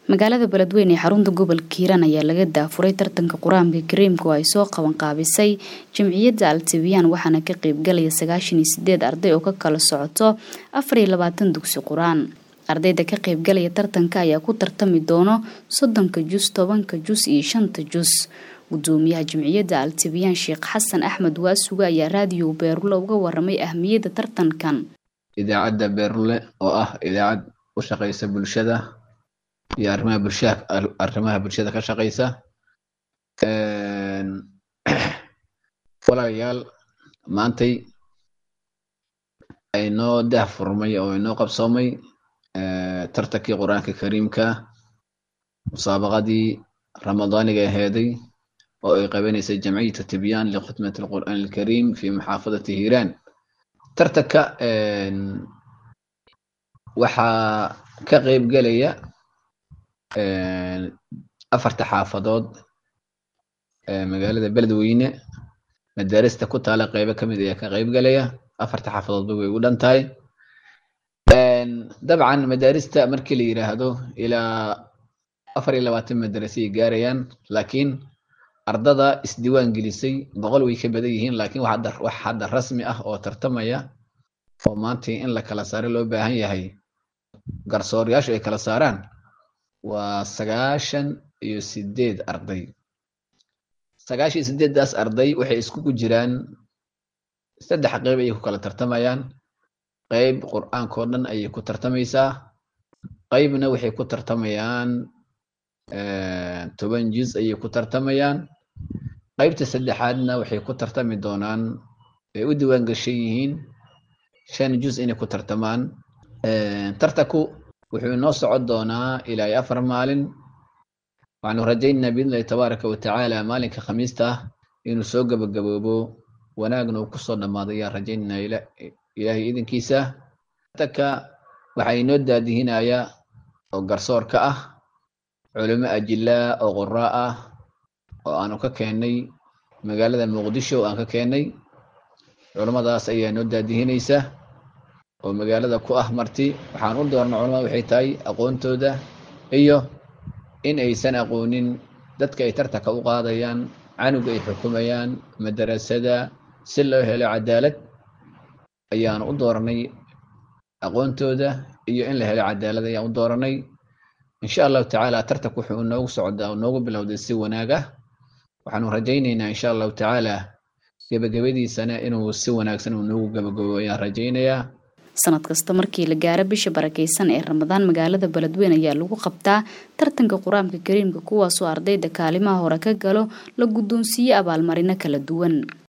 magaalada beledweyne ee xarunta gobolka hiiraan ayaa laga daafuray tartanka qur-aanka kariimka oo ay soo qaban qaabisay jamciyadda altibiyaan waxaana ka qeybgalaya sagaashan iyo sideed arday oo ka kala socoto afar iyo labaatan dugsi qur-aan ardayda ka qeybgalaya tartanka ayaa ku tartami doono soddonka jus tobanka jus iyo shanta jus gudoomiyaha jamciyadda altibiyaan sheekh xasan axmed waasuga ayaa raadiyo beerule uga waramay ahmiyadda tartankan idaacadda beerule oo ah idaacad u shaqeysa bulshada iyo arrimaha bulshada arrimaha bulshada ka shaqeysa walaalayaal maantay aynoo dah furmay oo inoo qabsoomay tartankii qur-aanka kariimka musaabaqadii ramadaaniga aheeday oo ay qabanaysay jamciyatu tibyaan likhutmati alqur'aan alkariim fi maxaafadati hiiraan tartanka waxaa ka qeyb gelaya afarta xaafadood magaalada beledweyne madaarista ku taala qeybo kamid ayaa ka qeyb gelaya afarta xaafadoodba way u dhan tahay dabcan madaarista markii la yiraahdo ilaa afar iyo labaatan madarase ay gaarayaan laakiin ardada isdiiwaan gelisay boqol way ka badan yihiin laakiin wax hadda rasmi ah oo tartamaya oo maanta in la kala saaro loo baahan yahay garsoorayaashu ay kala saaraan waa sagaashan iyo sideed arday sagaashan iyo sideeddaas arday waxay iskugu jiraan saddex qeyb ayay ku kala tartamayaan qeyb qur-aankao dhan ayay ku tartamaysaa qeybna waxay ku tartamayaan toban juz ayay ku tartamayaan qeybta saddexaadna waxay ku tartami doonaan ay u diiwaan gashan yihiin shan juz inay ku tartamaan tartanku wuxuu inoo socon doonaa ilaa iyo afar maalin waxaanu rajaynaynaa biidnillahi tabaaraka wa tacaala maalinka khamiista ah inuu soo gabagaboobo wanaagna uu kusoo dhammaado ayaan rajaynaynaa ilaahay idinkiisa tartanka waxaa inoo daadihinaya oo garsoorka ah culimo ajilaa oo qoraa ah oo aanu ka keennay magaalada muqdisho aan ka keennay culimmadaas ayaa noo daadihinaysa oo magaalada ku ah marti waxaan u doorna culamada waxay tahay aqoontooda iyo in aysan aqoonin dadka ay tartanka u qaadayaan canuga ay xukumayaan madarasada si loo helo cadaalad ayaan u dooranay aqoontooda iyo in la helo cadaalad ayaan u dooranay insha allahu tacaala tartanku wuxuu noogu socdaa oo noogu bilowday si wanaag ah waxaanu rajaynaynaa insha allahu tacaala gebagabadiisana inuu si wanaagsan uu noogu gabagabo ayaan rajaynayaa sanad kasta markii la gaaro bisha barakeysan ee ramadaan magaalada beledweyne ayaa lagu qabtaa tartanka qur-aanka kariimka kuwaasoo ardayda kaalimaha hore ka galo la guddoonsiiye abaalmarino kala duwan